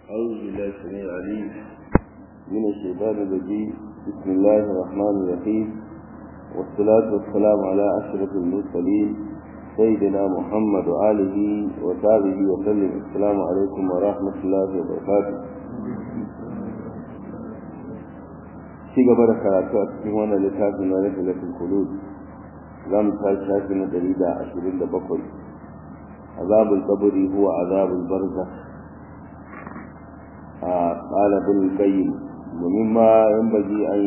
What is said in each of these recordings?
أعوذ بالله السميع العليم من الشيطان الرجيم بسم الله الرحمن الرحيم والصلاة والسلام على أشرف المرسلين سيدنا محمد وآله وصحبه وسلم السلام عليكم ورحمة الله وبركاته ci gaba da karatu a cikin wannan littafin na rahilatul qulub za mu tashi shafi na ɗari da ashirin da bakwai azabul qabri huwa azabul barzakh قال ابن القيم ومما ينبغي أن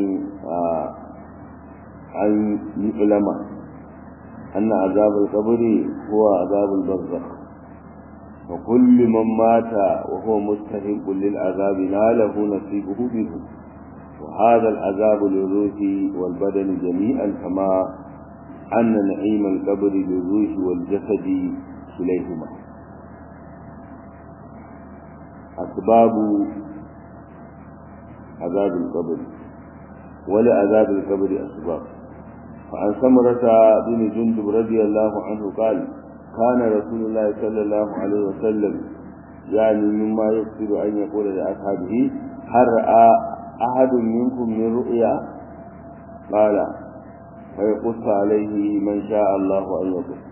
أن يعلم أن عذاب القبر هو عذاب البرزخ وكل من مات وهو مستحق للعذاب ناله نصيبه منه وهذا العذاب للروح والبدن جميعا كما أن نعيم القبر للروح والجسد كليهما أسباب عذاب القبر ولعذاب القبر أسباب فعن سمرة بن جندب رضي الله عنه قال كان رسول الله صلى الله عليه وسلم يعني مما يقصد أن يقول لأصحابه هل رأى أحد منكم من رؤيا قال فيقص عليه من شاء الله أن يقص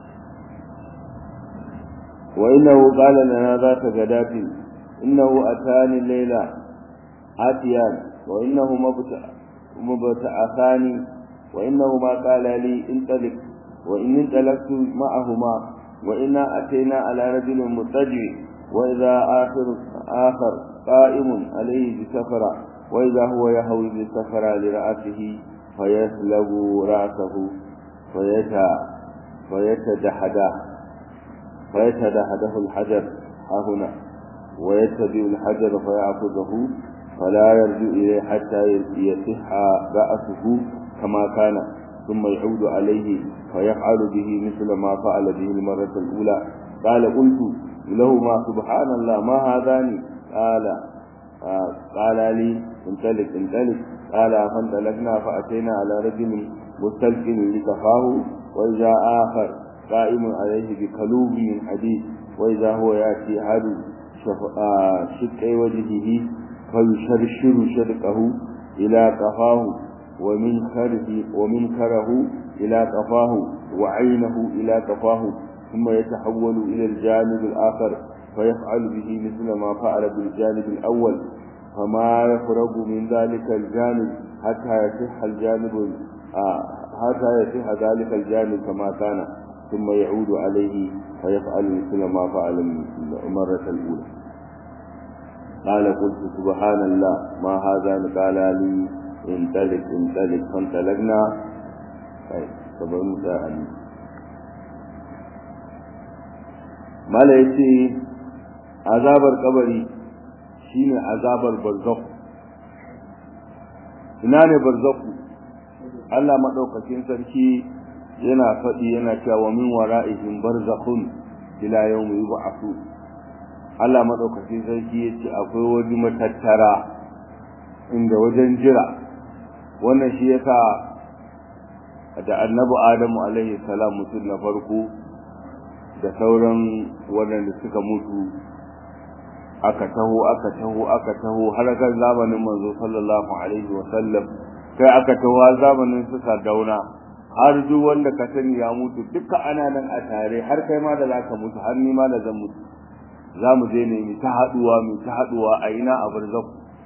وإنه قال لنا ذات غداة إنه أتاني الليلة آتيان وإنه مبتعثان وإنهما قال لي انطلق وإن انطلقت معهما وإنا أتينا على رجل متجع وإذا آخر آخر قائم عليه بسفرة وإذا هو يهوي بالسفرة لرأسه فيسلب رأسه فيتا فيتدحده فيتدحده الحجر ها هنا ويتبع الحجر فيأخذه فلا يرجع إليه حتى يصح رأسه كما كان ثم يعود عليه فيفعل به مثل ما فعل به المرة الأولى قال قلت له ما سبحان الله ما هذان قال آه قال لي انطلق انطلق قال فانطلقنا فأتينا على رجل مستلقن لكفاه وإذا آخر قائم عليه بكلوب من حديد وإذا هو يأتي عدو شق وجهه فيشرشر شرقه إلى قفاه ومن خره ومن كره إلى قفاه وعينه إلى قفاه ثم يتحول إلى الجانب الآخر فيفعل به مثل ما فعل بالجانب الأول فما يفرغ من ذلك الجانب حتى يصح الجانب آه حتى يصح ذلك الجانب كما كان ثم يعود عليه فيفعل مثل ما فعل المرة الأولى قال قلت سبحان الله ما هذا قال لي انطلق انطلق فانطلقنا sabar mu da ali mala yace azabar kabari shine azabar barzakh ina ne barzakh Allah madaukakin sarki yana faɗi yana cewa min wara'ihim barzakhun ila yawmi yub'athu Allah madaukakin sarki yace akwai wani matattara inda wajen jira wannan shi yasa da annabi Adamu alaihi salam mutum na farko da sauran waɗanda suka mutu aka taho aka taho aka taho har kan zamanin manzo sallallahu alaihi wa sallam kai aka taho zamanin su dauna har duk wanda ka sani ya mutu duka ana nan a tare har kai ma da zaka mutu har ni ma da zan mutu za mu je ne mu ta haduwa mu ta haduwa a ina a barzakh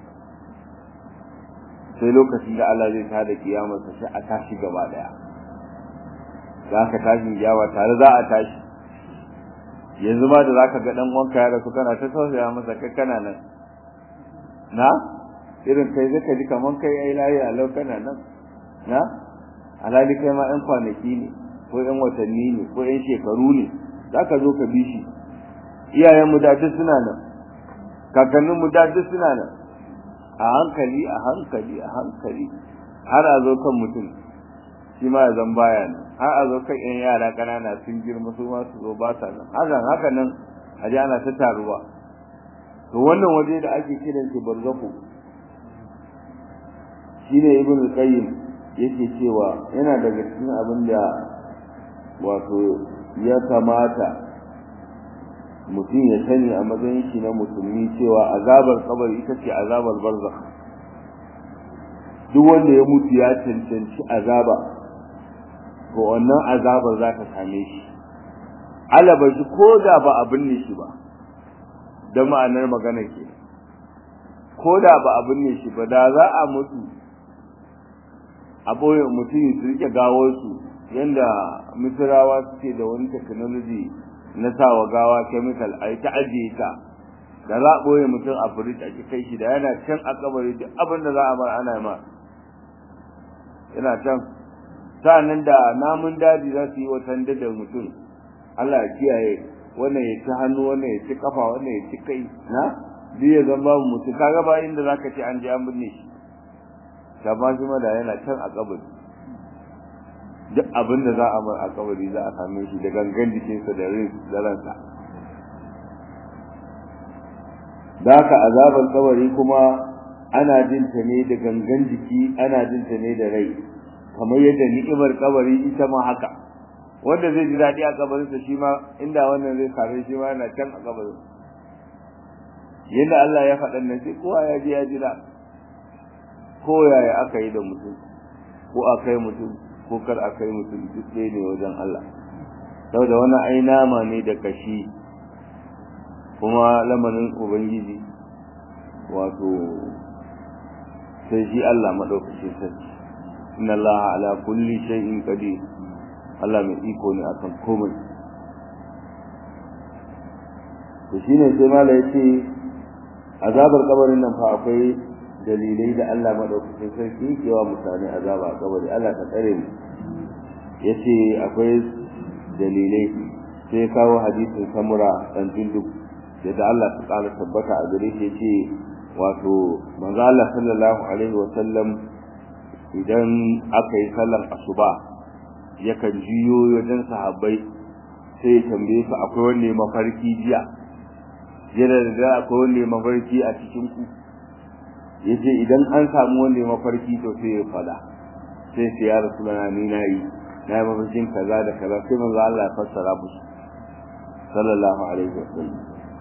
sai lokacin da Allah zai tada kiyamar sa sai a tashi gaba daya za ka tashi kiyawa tare za a tashi yanzu ma da zaka ga dan wanka ya rasu kana ta tausaya masa kai kana nan na irin kai zaka ji kaman kai ai layi a lau kana nan na alhali kai ma ɗan kwanaki ne ko ɗan watanni ne ko ɗan shekaru ne za ka zo ka bi shi iyayenmu da duk suna nan kakanninmu da duk suna nan a hankali a hankali a hankali har a zo kan mutum shi ma zan baya nan har a zo kan yan yara ƙanana sun girma su ma su zo ba sa nan hakan haka nan a ji ana ta taruwa to wannan waje da ake kiran shi barzakhu shine ibn qayyim yake cewa yana daga cikin abin da wato ya kamata mutum ya sani a matsayin shi na musulmi cewa azabar kabari ita ce azabar barzakh duk wanda ya mutu ya cancanci azaba to wannan azabar za ta same shi alaba shi ko da ba a binne shi ba da ma'anar magana ke ko da ba a binne shi ba da za a mutu a ɓoye mutum su rike gawarsu yadda misirawa suke da wani technology na sawa gawa chemical a yi ta ajiye ta da za a ɓoye mutum a firij a kai shi da yana can a kabari duk abin da za a bar ana ma yana can sa'annan da namun daji za su yi watan da mutum Allah ya kiyaye wannan ya ci hannu wannan ya ci kafa wannan ya ci kai na duk ya zama babu mutum kaga ba inda zaka ce an je an binne shi ta ba shi ma da yana can a kabari duk abin da za a mar a kabari za a same shi da gangan jikinsa da rin da ransa da haka azabar kabari kuma ana jin ta ne da gangan jiki ana jin ta ne da rai kamar yadda ni'imar kabari ita ma haka wanda zai ji daɗi a kabarinsa shi ma inda wannan zai same shi ma yana can a kabarin yadda Allah ya faɗa nan sai kowa ya ji ya jira ko yaya aka yi da mutum ko a kai mutum ko kar a kai mutum duk ɗaya ne wajen Allah saboda wani ai nama ne da kashi kuma lamarin ubangiji wato sai shi Allah maɗaukacin sarki inna Allah ala kulli shay'in qadir Allah mai iko ne akan komai to shine sai mala yace azabar kabarin nan fa akwai dalilai da Allah madaukakin sarki yake wa mutane azaba a kabari Allah ta tsare mu yace akwai dalilai sai kawo hadisin samura dan jinduk da Allah ta kara tabbata a gare shi yace wato manzo Allah sallallahu alaihi wa sallam idan aka yi sallar asuba yakan jiyo wajen sahabbai sai ya tambaye su akwai wanda mafarki jiya yana da akwai wanda mafarki a cikin ku yace idan an samu wanda mafarki to sai ya fada sai sai ya rasulana ni nayi na mafarkin kaza da kaza sai manzo Allah ya fassara musu sallallahu alaihi wasallam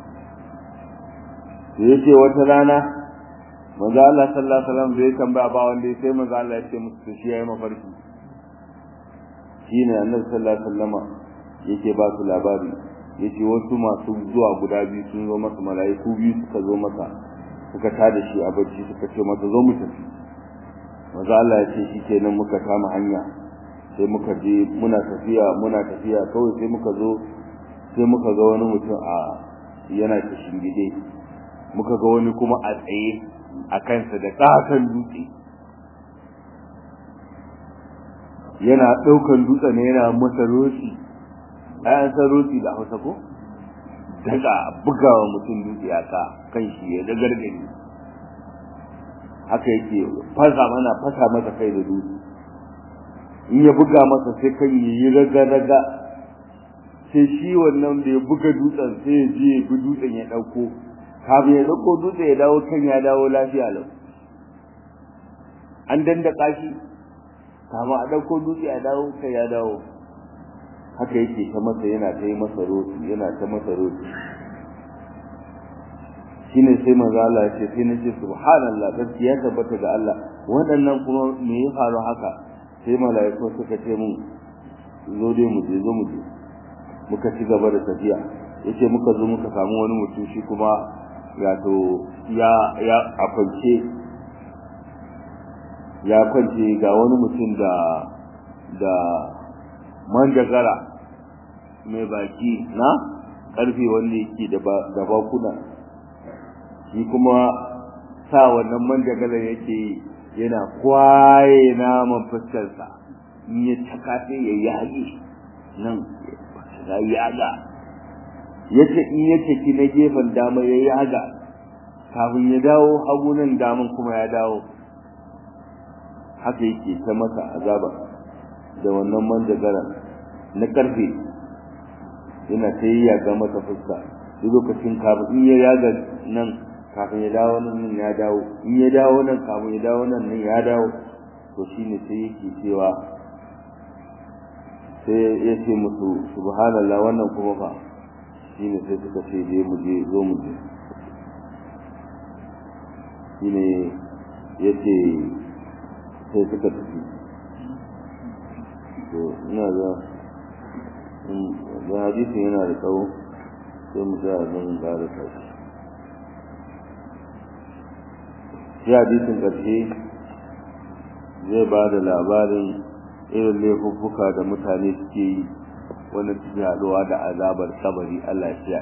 sai yace wata rana manzo Allah sallallahu alaihi wasallam zai tambaya ba wanda sai manzo Allah ya ce musu shi yayi mafarki shine annabi sallallahu alaihi wasallama yake ba su labari yace wasu masu zuwa guda biyu sun zo masa mala'iku biyu suka zo masa suka tada shi a bacci suka ce masa zo mu tafi manzo Allah ya ce shikenan muka kama hanya sai muka je muna tafiya muna tafiya kawai sai muka zo sai muka ga wani mutum a yana kishin gide muka ga wani kuma a tsaye a kansa da katon dutse yana ɗaukan dutse ne yana masa roshi ayan san roshi da hausa ko daga bugawa mutum dutse a ka kan shi ya dagargari haka yake fasa mana fasa masa kai da dutse in ya buga masa sai kan yi raga-raga sai shi wannan da ya buga dutsen sai ya je ya bi dutsen ya ɗauko kafin ya ɗauko dutse ya dawo kan ya dawo lafiya lau an dandaka shi kama a ɗauko dutse a dawo kai ya dawo haka yake ta masa yana ta yi masa roti yana ta masa roti shine sai manzo Allah ya ce sai nace subhanallah gaskiya tabbata ga Allah waɗannan kuma me ya faru haka sai malaiku suka ce mun zo dai mu je zo mu je muka ci gaba da tafiya yace muka zo muka samu wani mutum shi kuma wato ya ya a kwance ya kwance ga wani mutum da da manjagara mai baki na karfe wanda yake da bakuna shi kuma sa wannan manjagara yake yana kwaye naman fuskarsa in ya taka sai ya yage nan ya yaga yace in ya taki na gefen dama ya yaga kafin ya dawo hagu nan daman kuma ya dawo haka yake ta masa azaba da wannan manjagara na karfe yana ta yi yaga masa fuska duk lokacin kafin in ya yaga nan kafin ya dawo nan ya dawo in ya dawo nan kafin ya dawo nan nan ya dawo to shine sai yake cewa sai ya ce musu subhanallah wannan kuma fa shine sai suka ce je mu je zo mu je shine yace sai suka tafi to ina ga da hadisin yana da tsawo sai mu ga zan ƙara tashi shi hadisin ƙarshe zai ba da labarin irin laifuffuka da mutane suke yi wanda suke haɗuwa da azabar kabari Allah ya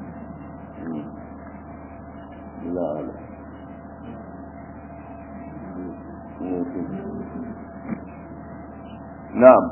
la'ala na'am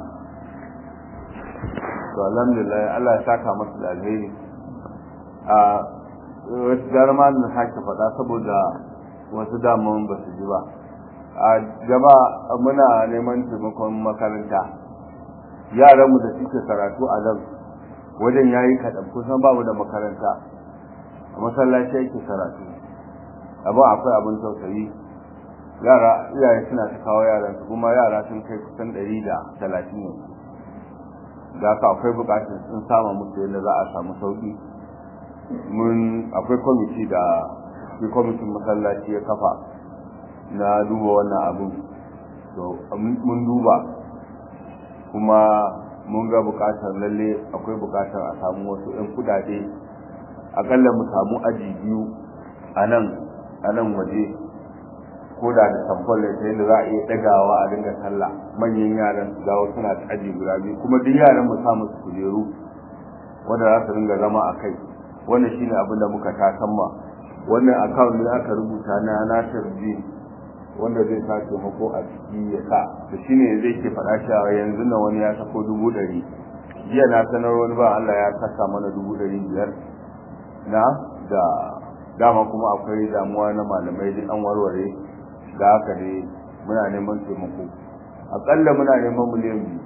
to alhamdulillah Allah ya saka masa da alheri a wasu jarma na sake faɗa saboda wasu daman ba su ji ba a jama'a muna neman taimakon makaranta yaranmu da suke karatu a nan wajen ya yi kaɗan kusan ba mu da makaranta a masallaci yake karatu abin akwai abin tausayi yara iyaye suna ta kawo yaran su kuma yara sun kai kusan ɗari da talatin ne da haka akwai buƙatar sun sama musu yadda za a samu sauƙi mun akwai kwamiti da shi kwamitin masallaci ya kafa na duba wannan abin to mun duba kuma mun ga bukatar lalle akwai bukatar a samu wasu 'yan kudade akalla mu samu aji biyu a nan a nan waje ko da da tamfol ta yadda za a iya dagawa a dinga sallah manyan yaran su dawo suna da aji guda biyu kuma duk yaran mu samu su kujeru wanda za su dinga zama a kai wannan shine abin da muka tasamma wannan account ne aka rubuta na Nasir Din wanda zai sa taimako a ciki ya sa da shi ne zai ke faɗa cewa yanzu na wani ya sako dubu ɗari jiya na sanar wani ba Allah ya saka mana dubu ɗari biyar na da dama kuma akwai damuwa na malamai duk an warware da haka ne muna neman taimako aƙalla muna neman miliyan biyu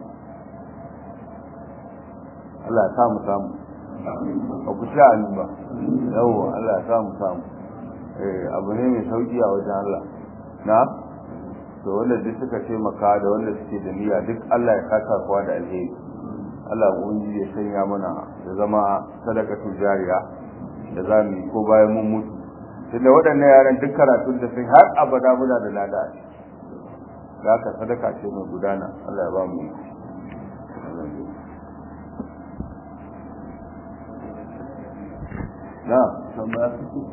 Allah ya samu samu ba ku sha ba yawwa Allah ya samu samu abu ne mai sauki a wajen Allah na to wanda duk suka taimaka da wanda suke da niyya duk Allah ya saka kowa da alheri Allah ubangiji ya sanya mana ya zama sadakatu jariya da za mu yi ko bayan mun mutu tunda waɗannan yaran duk karatun da sun har abada muna da lada da haka sadaka ce mai gudana Allah ya ba mu yi na tambaya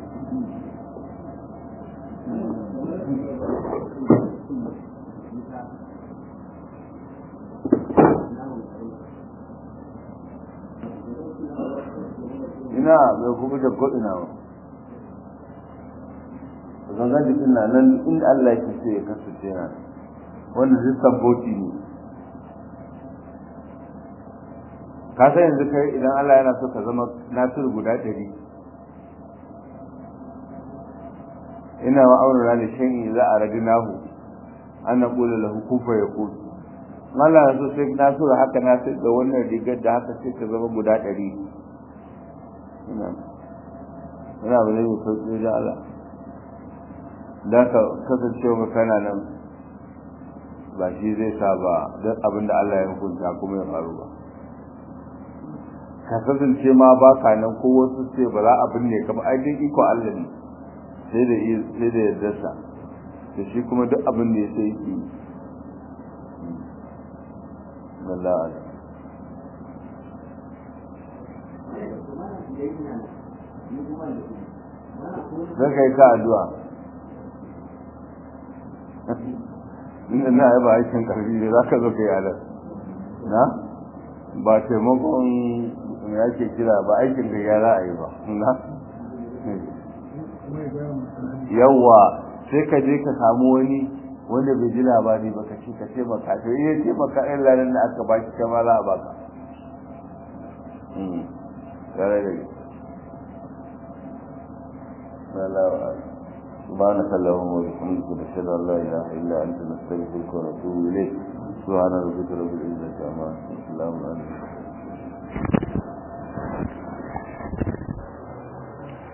ina bai kuma da ko'ina ba gangan jikin na nan inda Allah ke so ya kasance na wanda zai sabboti ne ka san yanzu kai idan Allah yana so ka zama nasiru guda ɗari ina wa aure da shan za a radi nahu an na kula lahu kufa ya kudu Allah na so sai nasiru haka nasiru da wannan rigar da haka sai ka zama guda ɗari ina ina ba zai sauƙi da Allah da ka kasance wa kana nan ba shi zai sa ba don abin da Allah ya hukunta kuma ya faru ba ka kasance ma ba ka nan ko wasu ce ba za a binne ka ba ai dai iko Allah ne sai da sai da yardarsa da shi kuma duk abin da ya sai yi wallahi zai kai ta addu'a inda na yi ba aikin karfi da za ka zo ka yi alar na ba taimakon ya ke kira ba aikin da ya za a yi ba na yawwa sai ka je ka samu wani wanda bai ji labari ba ka ce ka ce maka to iya ce maka ɗan lalar da aka baki kama za a baka tare da سبحانك اللهم وبحمدك نشهد ان لا اله الا انت نستغفرك ونتوب اليك سبحان ربك رب العزه عما يصفون وسلام على المرسلين